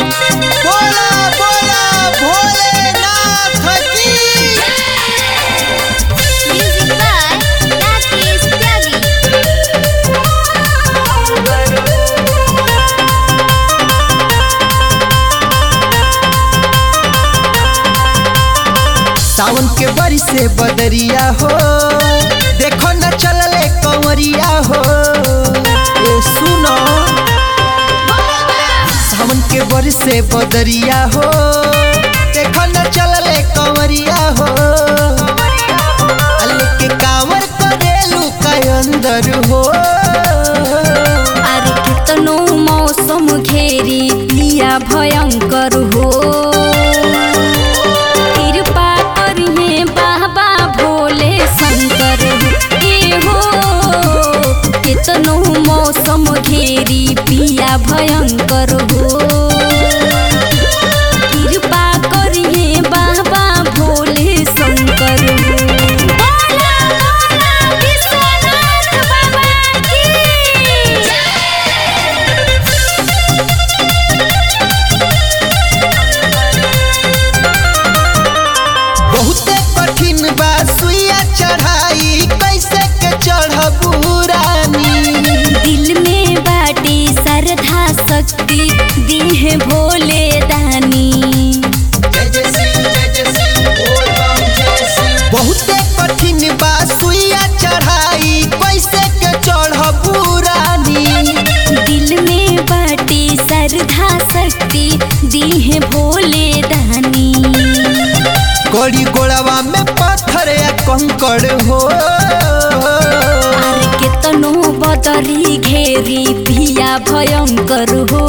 बोला बोला भोलेनाथ की Music by Rakesh Tyagi. सावन के बरी से बदरिया हो देखो न चलले कंवरिया हो ए सुनो सावन के बरी से बदरिया हो देखो न चलले कंवरिया हो अल्ले के कांवर करेलू का अंदर हो अरे कितनो मौसम घेरी पिया भयंकर हो कृपा करिहे बाबा भोले शंकर हे हो कितनो मौसम घेरी पिया भयंकर हो कृपा करिहे बाबा भोले शंकर हो बोला बोला विश्वनाथ बाबा की बहुते कठिन बा सुइया चढ़ाई कैसे के चढ़बू रानी दिल में बाटी श्रद्धा शक्ति दीह भोले दानी बहुते कठिन बा सुइया चढ़ाई कैसे के चढ़बू रानी दिल में बाटी श्रद्धा शक्ति दीह भोले दानी गड़ी गोड़वा में पत्थर या कंकड़ हो आर केतनो बदरी घेरी पिया भयंकर हो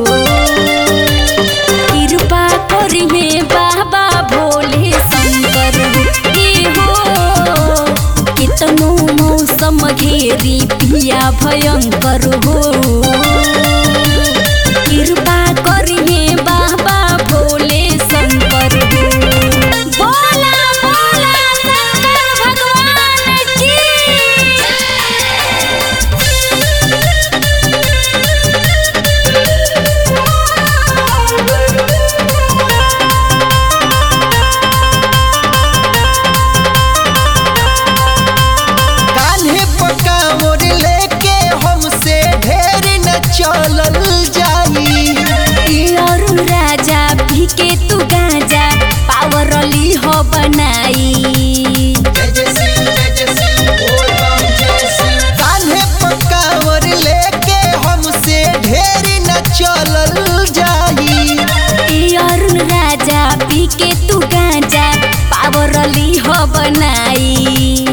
कृपा करिहे बाबा भोले शंकर हे हो कितनो मौसम घेरी पिया भयंकर हो कृपा करिहे बाबा भोले शंकर हो बोला बोला शंकर भगवान की कान्हे पका मोर लेके हमसे ढेर न चलल जाई अरु राजा भिके तू गाजा पावरली हो बनाई कान्हे पका मोर लेके हमसे ढेर न चलल जाई अरुण राजा भिके तू गाजा पावरली हो बनाई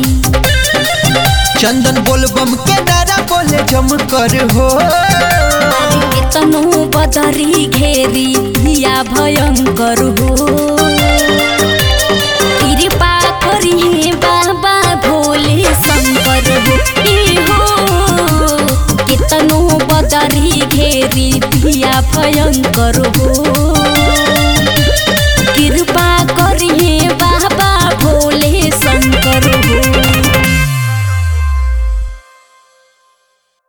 चंदन बोलबम के नारा बोले जम कर हो केतनो बदरी घेरी हिया भयंकर हो कृपा करिहे बाबा भोले शंकर हो ए हो केतनो बदरी घेरी हिया भयंकर हो